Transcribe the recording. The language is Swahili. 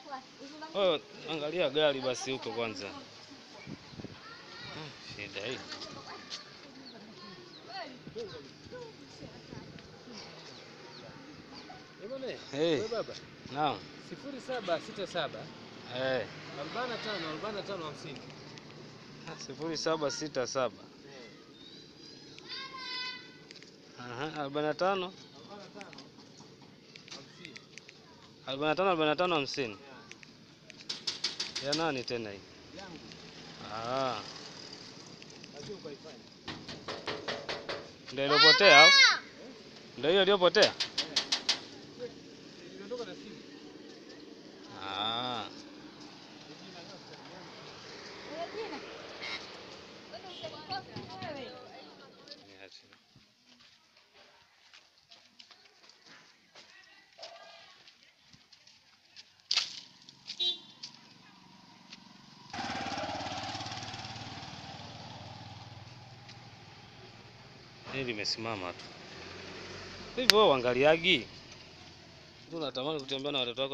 Oh, angalia gari basi huko kwanza. Ah, Shida hii. Hey, Wewe baba, naam. sifuri saba sita saba Eh, arobaini na tano arobaini na tano hamsini. sifuri saba sita saba. Aha, arobaini na tano arobaini na tano arobaini na tano hamsini. Ya nani tena hii? Yangu Ah, lazima ukaifanye. ndio iliyopotea au? Ndio hiyo iliyopotea? Imetoka na simu. Ah, niache. Hili limesimama tu hivyo, uangaliagi tu, unatamani kutembea na watoto wako